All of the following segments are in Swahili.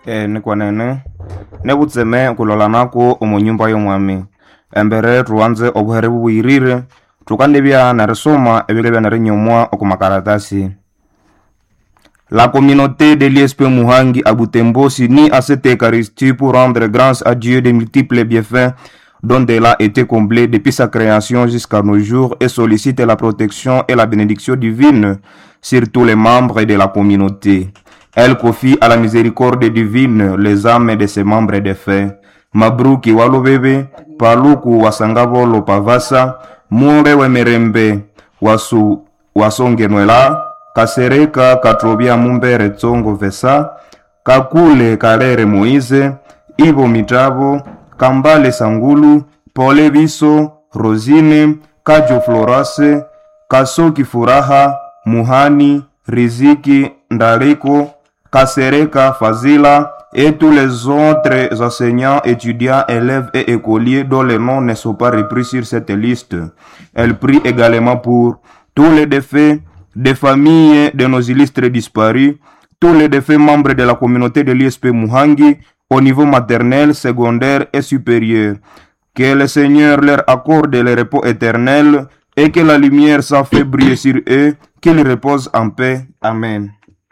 eh, nikwanene nebutseme kulolanako omu nyumba y'omwami embere tuwanze obuhere bubwirire tukandibya nerisoma ebilebya nerinyomwa oku makaratasi La communauté de l'ISP Muhangi à Butembo s'unit à cette Eucharistie pour rendre grâce à Dieu des multiples bienfaits dont elle a été comblée depuis sa création jusqu'à nos jours et sollicite la protection et la bénédiction divine sur tous les membres de la communauté. Elle confie à la miséricorde divine les âmes de ses membres défunts. Mabruki walubebe, Paluku wasangavolo pavasa, Mure wemerembe, wasu wasongenwela, Kasereka katrobia mumbere tsongo vesa, Kakule kalere Moize, Ivo mitavo, Kambale sangulu, Pole biso, Rosine, Kajo florase, Kasoki furaha, Muhani, Riziki, Ndariko, Kasereka Fazila, et tous les autres enseignants, étudiants, élèves et écoliers dont les noms ne sont pas repris sur cette liste. Elle prie également pour tous les défaits des familles de nos illustres disparus, tous les défaits membres de la communauté de l'ISP Muhangi au niveau maternel, secondaire et supérieur. Que le Seigneur leur accorde le repos éternel et que la lumière s'en fait briller sur eux, qu'ils reposent en paix. Amen.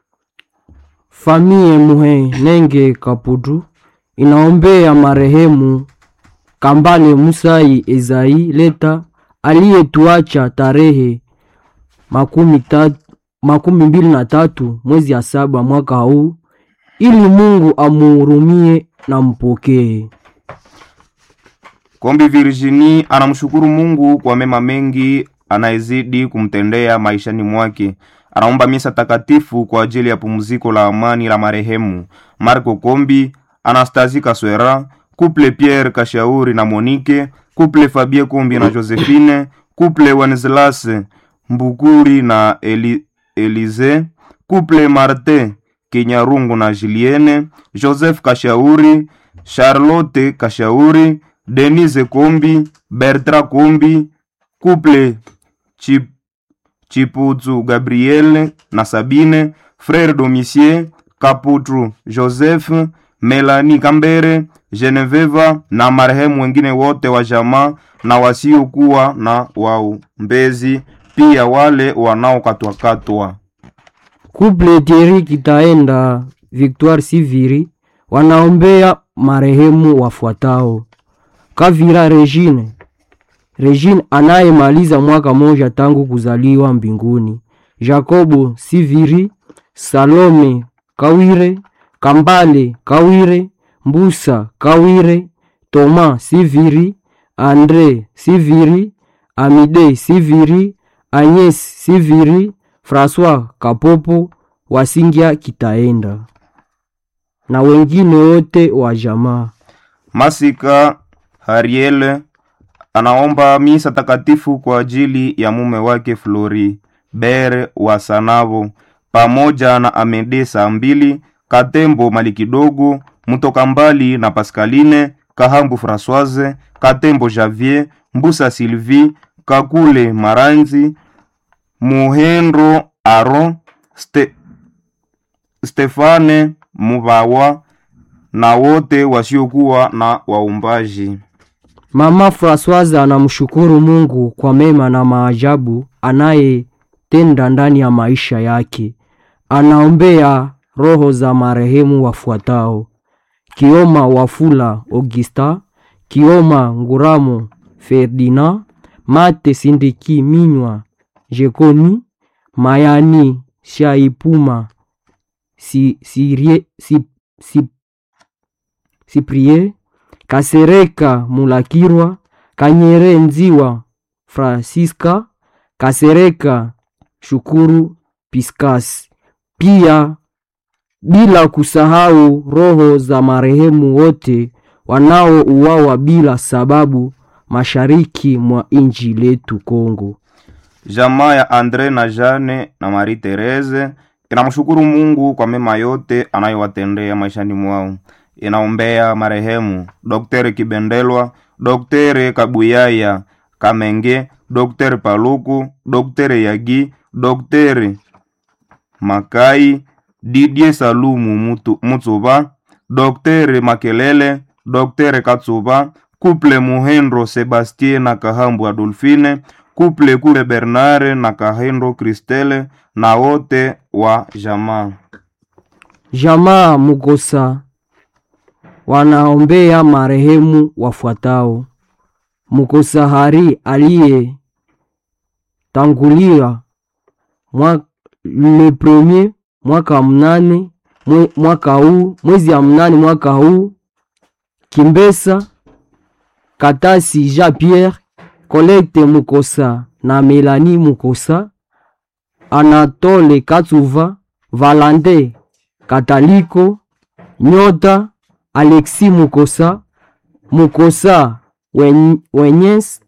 Famie Muhe Nenge Kaputu inaombea marehemu Kambale Musai Ezai Leta aliyetuacha tarehe makumi, tatu, makumi mbili na tatu mwezi ya saba mwaka huu ili Mungu amuhurumie na mpokee. Kombi Virginie anamshukuru Mungu kwa mema mengi anayezidi kumtendea maishani mwake. Anaomba misa takatifu kwa ajili ya pumziko la amani la marehemu Marco Kombi, Anastasie Kaswera, Couple Pierre Kashauri na Monique, Couple Fabie Kombi na Josephine, Couple Wenceslas Mbukuri na Eli, Elize, Couple Martin Kinyarungu na Julienne, Joseph Kashauri, Charlotte Kashauri, Denise Kombi, Bertrand Kombi, Couple Chip, Chiputsu Gabriel na Sabine, Frère Domicier, Kaputru Joseph, Melanie Kambere, Geneveva na marehemu wengine wote wa jamaa na wasiokuwa na waombezi, pia wale wanaokatwakatwa. Couple Thierry Kitaenda Victoire Siviri wanaombea marehemu wafuatao: Kavira Regine, Regine anayemaliza mwaka moja tangu kuzaliwa mbinguni, Jacobo Siviri, Salome Kawire, Kambale Kawire, Mbusa Kawire, Toma Siviri, Andre Siviri, Amide Siviri, Agnes Siviri, François Kapopo, Wasingia Kitaenda na wengine wote wa jamaa. Masika Hariel anaomba misa takatifu kwa ajili ya mume wake Flori Bere wa Sanavo pamoja na Amede saa mbili Katembo mali kidogo Mutoka mbali na Pascaline Kahambu Françoise Katembo Javier Mbusa Sylvie Kakule Maranzi Muhendro Aron Ste, Stefane Mubawa na wote wasiokuwa na waumbaji. Mama Françoise anamshukuru Mungu kwa mema na maajabu anayetenda ndani ya maisha yake. Anaombea roho za marehemu wafuatao: Kioma Wafula Augusta, Kioma Nguramo Ferdinand, Mate Sindiki Minywa Jekoni, Mayani Shaipuma si, sirie, si, si, Siprie Kasereka Mulakirwa Kanyere Nziwa Francisca Kasereka Shukuru Piskas. Pia bila kusahau roho za marehemu wote wanaouawa bila sababu mashariki mwa inji letu Kongo. Jamaa ya Andre na Jane na Marie Therese inamshukuru Mungu kwa mema yote anayowatendea maishani mwao. Inaombea marehemu Dr. Kibendelwa, Dr. Kabuyaya Kamenge, Dr. Paluku, Dr. Yagi, Dr. Makai, Didier Salumu Mutu- Mutsuba, Dr. Makelele, Dr. Katsuba, Couple Muhendo Sebastien na Kahambu Adolfine, Couple Kule Bernard na Kahendo Kristele na wote wa jamaa. Jamaa Mukosa wanaombea marehemu wafuatao: Mukosa Hari aliye tangulia mwa, le premier mwaka wa mnane mwe, mwaka huu mwezi ya mnane mwaka huu, Kimbesa Katasi Jean Pierre, Colette Mukosa na Melanie Mukosa, Anatole Katsuva, Valande Kataliko, Nyota, Alexis Mukosa, Mukosa Wen- Wenyes,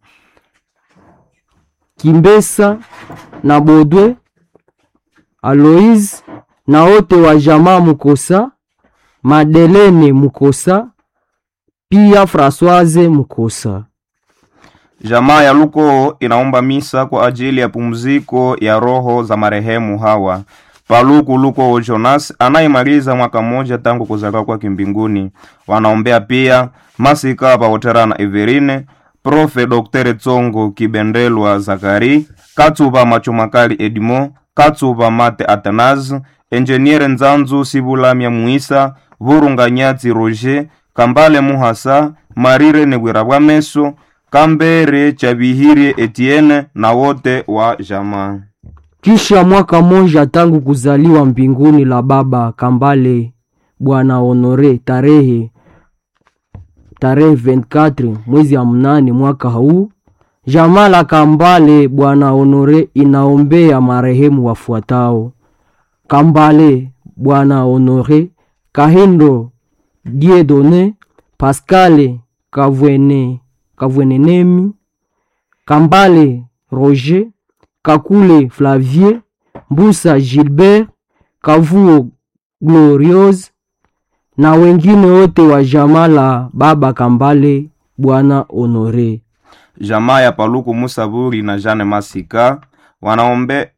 Kimbesa na Bodwe, Aloise na wote wa jamaa Mukosa, Madelene Mukosa, pia Françoise Mukosa. Jamaa ya Luko inaomba misa kwa ajili ya pumziko ya roho za marehemu hawa Paluku Luko Jonas anayemaliza mwaka mmoja tangu kuzaliwa kwake mbinguni. Wanaombea pia Masika Paotera na Everine, Profe Dr. Tsongo Kibendelwa Zakari, Katsuba Machumakali Edmo, Katsuba Mate Athanase, Enjeniere Nzanzu Sibulamya Muisa, Vurunganyatsi Roger, Kambale Muhasa, Marire Negwera Bwameso, Kambere Chabihirie Etienne na wote wa jamaa. Kisha mwaka mmoja tangu kuzaliwa mbinguni la baba Kambale Bwana Honore tarehe tarehe 24 mwezi ya mnane mwaka huu, jamaa la Kambale Bwana Honore inaombea marehemu wafuatao: Kambale Bwana Honore, Kahindo Diedone, Pascale Kavwene Kavwenenemi, Kambale Roger Kakule Flavier, Mbusa Gilbert, Kavuo Gloriose na wengine wote wa jamaa la baba Kambale Bwana Honore. Jamaa ya Paluku Musaburi na Jane Masika wanaombe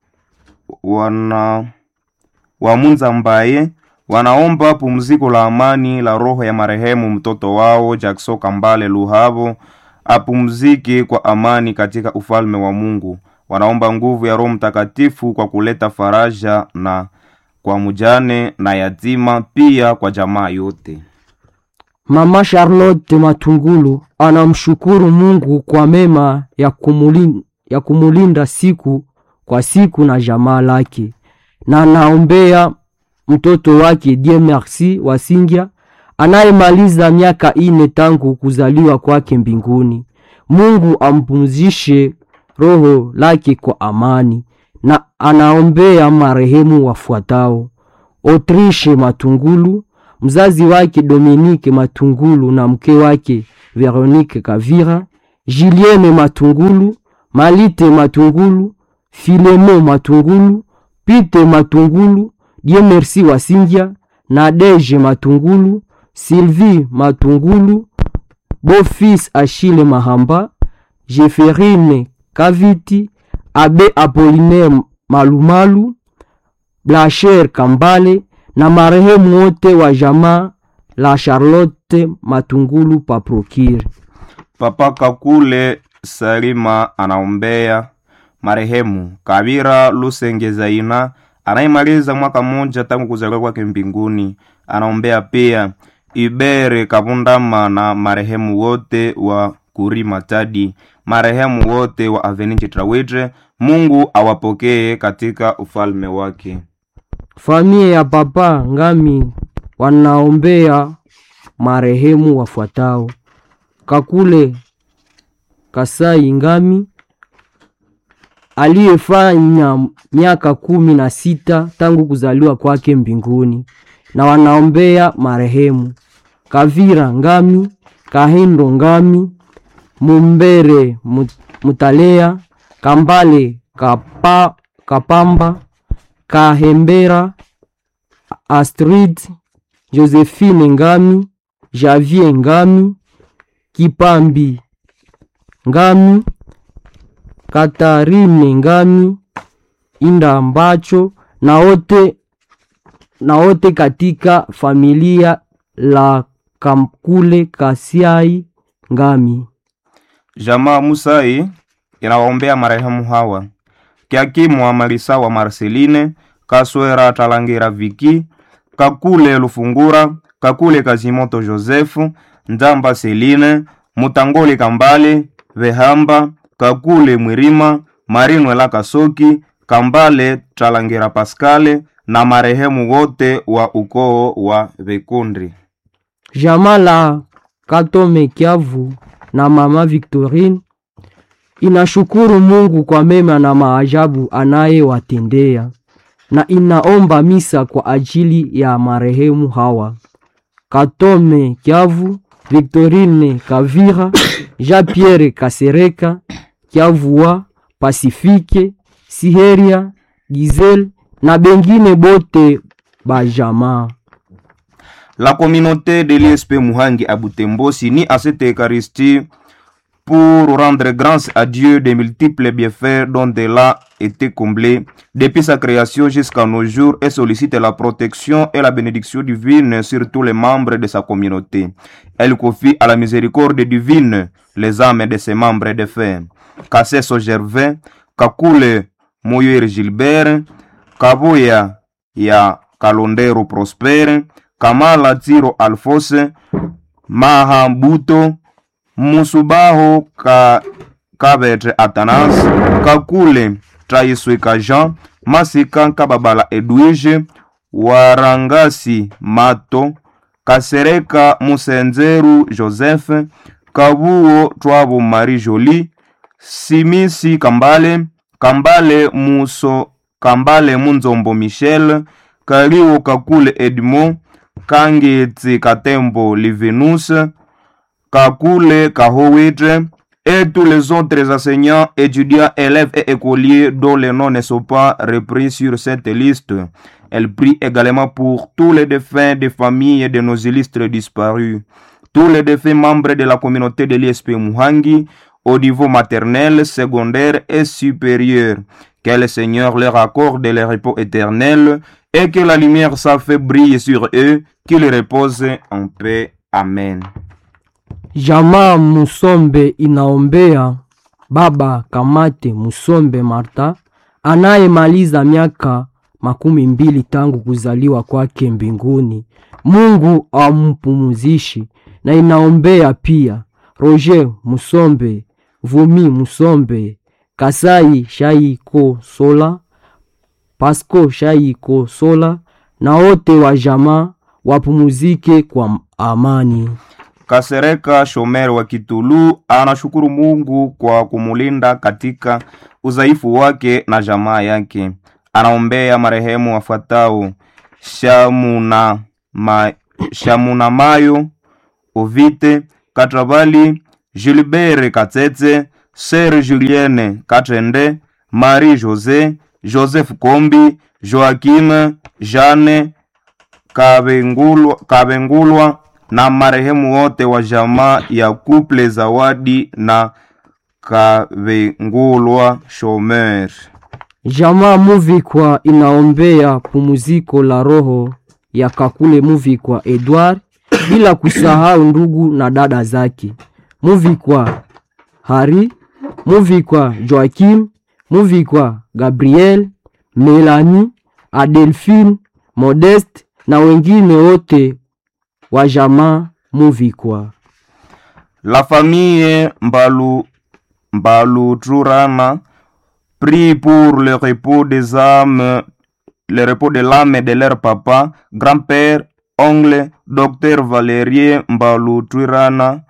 wana wamunza mbaye wanaomba pumziko la amani la roho ya marehemu mtoto wao Jackson Kambale Luhavo apumzike kwa amani katika ufalme wa Mungu. Wanaomba nguvu ya Roho Mtakatifu kwa kuleta faraja na kwa mujane na yatima, pia kwa jamaa yote. Mama Charlotte Matungulu anamshukuru Mungu kwa mema ya kumulinda, ya kumulinda siku kwa siku na jamaa lake, na anaombea mtoto wake Dieu Merci Wasingya anayemaliza miaka ine tangu kuzaliwa kwake mbinguni. Mungu ampumzishe roho lake kwa amani, na anaombea marehemu wafuatao: Autriche Matungulu, mzazi wake Dominique Matungulu na mke wake Veronique Kavira, Julienne Matungulu, Malite Matungulu, Filemo Matungulu, Pite Matungulu, Dieu Merci Wasingya, Nadege Matungulu, Sylvie Matungulu, Beau-fils Achille Mahamba, Jeferine Kaviti, Abe Apollinaire Malumalu, Blacher Kambale na marehemu wote wa jamaa la Charlotte Matungulu Paprokire. Papa Kakule Salima anaombea marehemu Kabira Lusenge Zaina anayemaliza mwaka mmoja tangu kuzaliwa kwake mbinguni. Anaombea pia Ibere Kabundama na marehemu wote wa Kuri Matadi, marehemu wote wa Aveni Chitrawidre. Mungu awapokee katika ufalme wake. Familia ya Papa Ngami wanaombea marehemu wafuatao: Kakule Kasai Ngami aliyefanya miaka kumi na sita tangu kuzaliwa kwake mbinguni, na wanaombea marehemu Kavira Ngami, Kahindo Ngami, Mumbere Mut- Mutalea, Kambale Kapa, Kapamba, Kahembera, Astrid, Josephine Ngami, Javier Ngami, Kipambi Ngami, Katarine Ngami, Inda Mbacho na wote na wote katika familia la Kamkule Kasiai Ngami. Jamaa Musai inawaombea marehemu hawa Kiakimwa Malisawa Marceline Kaswera Talangira Viki Kakule Lufungura Kakule Kazimoto Josefu Ndamba Seline Mutangoli Kambale Vehamba Kakule Mwirima Marinwela Kasoki Kambale Talangira Paskale na marehemu wote wa ukoo wa Vekundri. Jamaa la Katome Kiavu na mama Victorine inashukuru Mungu kwa mema na maajabu anayewatendea na inaomba misa kwa ajili ya marehemu hawa: Katome Kiavu, Victorine Kavira, Jean-Pierre Kasereka, Kiavua, Pasifike, Siheria, Giselle na bengine bote bajamaa. La communauté de l'ISP Muhangi à Butembo s'unit à cette Eucharistie pour rendre grâce à Dieu des multiples bienfaits dont elle a été comblée depuis sa création jusqu'à nos jours et sollicite la protection et la bénédiction divine sur tous les membres de sa communauté. Elle confie à la miséricorde divine les âmes de ses membres de fer. Kasseso Gervais, Kakule Moyer Gilbert, Kaboya ya Kalondero Prosper, Kamala Tiro Alphonse, Mahambuto, Musubaho ka, Kabetre Atanas, Kakule Traisweka Jean, Masika Kababala Edwige, Warangasi Mato, Kasereka Musenzeru Joseph, Kabuo Twabo Marie Jolie, Simisi Kambale, Kambale Muso, Kambale Munzombo Michel, Kaliwo Kakule Edmond, Kangeti Katembo Livinus, Kakule Kahowitre, et tous les autres enseignants, étudiants, élèves et écoliers dont les noms ne sont pas repris sur cette liste. Elle prie également pour tous les défunts des familles de nos illustres disparus, tous les défunts membres de la communauté de l'ISP Muhangi, au niveau maternel, secondaire et supérieur. Que le Seigneur leur accorde le repos éternel et que la lumière sa fait briller sur eux, qu'ils reposent en paix. Amen. Jamaa Musombe inaombea baba Kamate Musombe Marta anayemaliza miaka makumi mbili tangu kuzaliwa kwake mbinguni. Mungu ampumuzishi, na inaombea pia Roger Musombe, Vumi Musombe, Kasai Shaiko Sola, Pasco Shaiko Sola na wote wa jamaa wapumuzike kwa amani. Kasereka Shomer wa Kitulu anashukuru Mungu kwa kumulinda katika udhaifu wake na jamaa yake. Anaombea marehemu wafuatao: Shamuna, ma, Shamuna Mayo Ovite Katrabali, Gilbert Katete, Sir Julienne Katende, Marie Jose, Joseph Kombi, Joakim Jeanne Kabengulwa, Kabengulwa na marehemu wote wa jamaa ya Couple Zawadi na Kavengulwa Shomer. Jamaa Muvikwa inaombea pumuziko la roho ya Kakule Muvikwa Edward, bila kusahau ndugu na dada zake Muvikwa Hari, Muvikwa Joakim, Muvikwa Gabriel, Melanie, Adelphine, Modeste na wengine wote wa jamaa Muvikwa. La famille Mbalu, Mbaluturana prie pour le repos des âmes, le repos de l'âme de leur papa, grand-père, oncle, docteur Valérien Mbaluturana,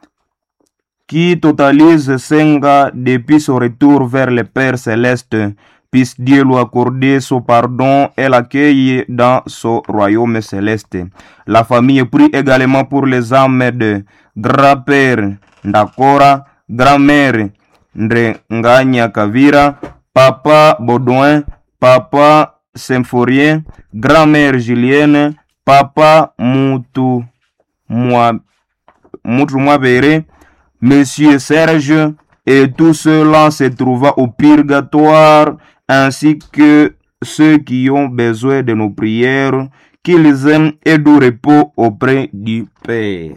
qui totalise cinq ans depuis son retour vers le Père céleste. Puisse Dieu lui accorder son pardon et l'accueillir dans son royaume céleste. La famille prie également pour les âmes de grand-père Ndakora, grand-mère Ndrenganya Kavira, papa Baudouin, papa Symphorien, grand-mère Julienne, papa Moutou Mwa- Moutou Mwabere, Monsieur Serge et tous ceux-là se trouvant au purgatoire, ainsi que ceux qui ont besoin de nos prières, qu'ils aiment et du repos auprès du Père.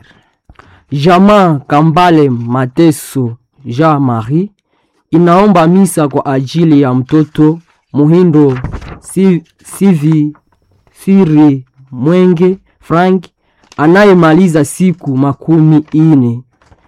Jamaa Kambale Mateso Jean Marie inaomba misa kwa ajili ya mtoto Muhindo si, Sivi Siri Mwenge Frank anayemaliza siku makumi ine.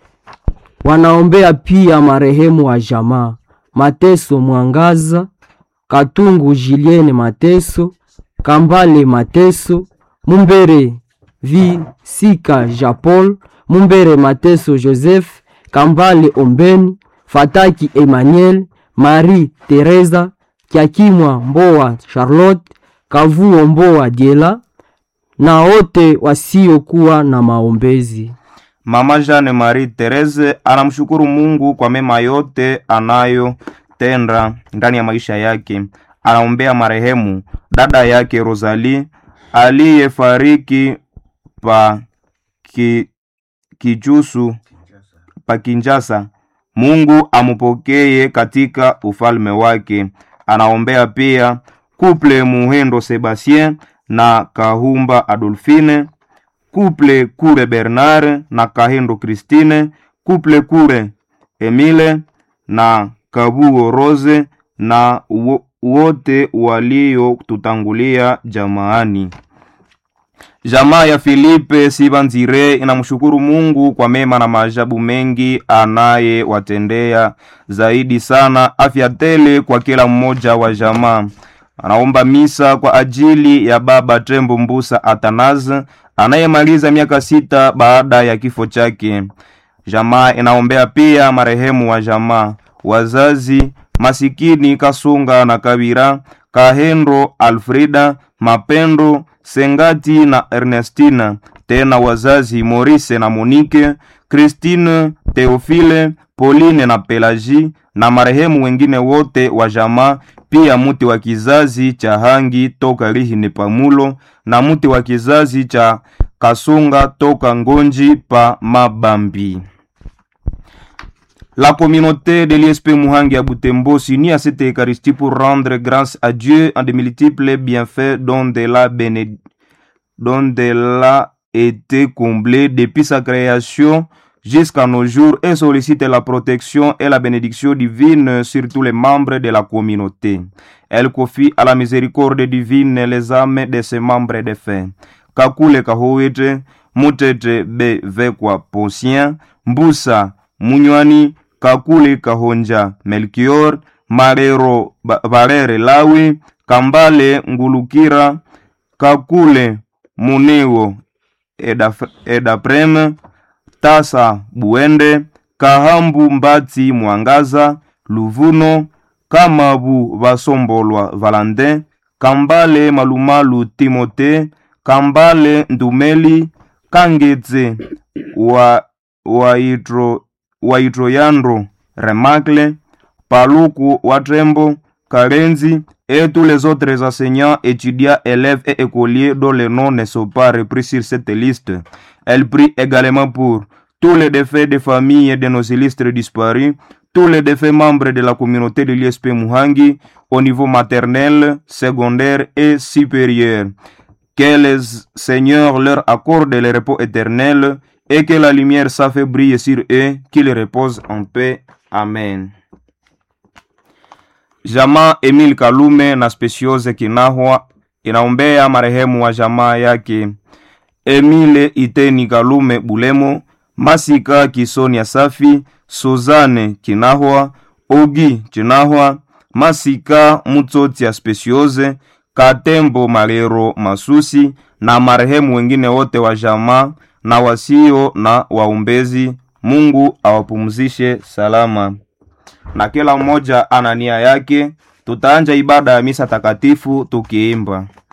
Wanaombea pia marehemu wa jamaa Mateso Mwangaza, Katungu Julienne Mateso, Kambale Mateso, Mumbere Vi Sika Japol, Mumbere Mateso Joseph, Kambale Ombeni, Fataki Emmanuel, Marie Teresa, Kiakimwa Mboa Charlotte, Kavuo Mboa Diela na wote wasiokuwa na maombezi. Mama Jeanne Marie Therese anamshukuru Mungu kwa mema yote anayotenda ndani ya maisha yake. Anaombea marehemu dada yake Rosalie aliyefariki pa ki, kijusu pa Kinjasa. Mungu amupokee katika ufalme wake. Anaombea pia kuple Muhendo Sebastien na Kahumba Adolfine couple Kure Bernard na Kahendo Christine, couple Kure Emile na Kabuo Rose na wo- wote waliotutangulia jamaani. Jamaa ya Filipe Sibanzire inamshukuru Mungu kwa mema na maajabu mengi anayewatendea, zaidi sana afya tele kwa kila mmoja wa jamaa. Anaomba misa kwa ajili ya baba Tembo Mbusa Atanas anayemaliza miaka sita baada ya kifo chake. Jamaa inaombea pia marehemu wa jamaa, wazazi masikini Kasunga na Kabira, Kahendo Alfrida, Mapendo Sengati na Ernestina, tena wazazi Maurice na Monique, Christine, Theophile, Pauline na Pelagie na marehemu wengine wote wa jamaa, pia muti wa kizazi cha Hangi toka Lihini Pamulo na muti wa kizazi cha Kasunga toka Ngonji pa Mabambi. La communauté de l'ISP Muhangi à Butembo s'unit à cette Eucharistie pour rendre grâce à Dieu en de multiples bienfaits dont elle a, béné... dont elle a été comblée depuis sa création jusqu'à nos jours et sollicite la protection et la bénédiction divine sur tous les membres de la communauté. Elle confie à la miséricorde divine les âmes de ses membres défunts. Kakule Kahowete, Mutete Be Vekwa Posien, Mbusa Munywani, Kakule Kahonja Melchior, Marero Ba- Barere Lawi, Kambale Ngulukira, Kakule Muniwo Edaf- Edapreme, Tasa Buende, Kahambu Mbati Mwangaza, Luvuno, Kamabu Basombolwa Valentin, Kambale Malumalu Timote, Kambale Ndumeli, Kangetse wa Waitro Waitroyandro Remacle, Paluku Watrembo, Karenzi et tous les autres enseignants, étudiants, élèves et écoliers dont les noms ne sont pas repris sur cette liste. Elle prie également pour tous les défaits des familles de nos illustres disparus, tous les défaits membres de la communauté de l'ISP Muhangi au niveau maternel, secondaire et supérieur. Que le Seigneur leur accorde le repos éternel et que la lumière sa fait briller sur eux, qu'ils reposent en paix. Amen. Jamaa Emil Kalume na Speciose Kinahwa inaombea marehemu wa jamaa yake Emile Iteni Kalume Bulemo, Masika Kisonia Safi, Suzane Kinahwa, Ogi Kinahwa, Masika Mutsotia Speciose, Katembo Malero Masusi na marehemu wengine wote wa jamaa na wasio na waombezi. Mungu awapumzishe salama na kila mmoja ana nia yake. Tutaanja ibada ya misa takatifu tukiimba.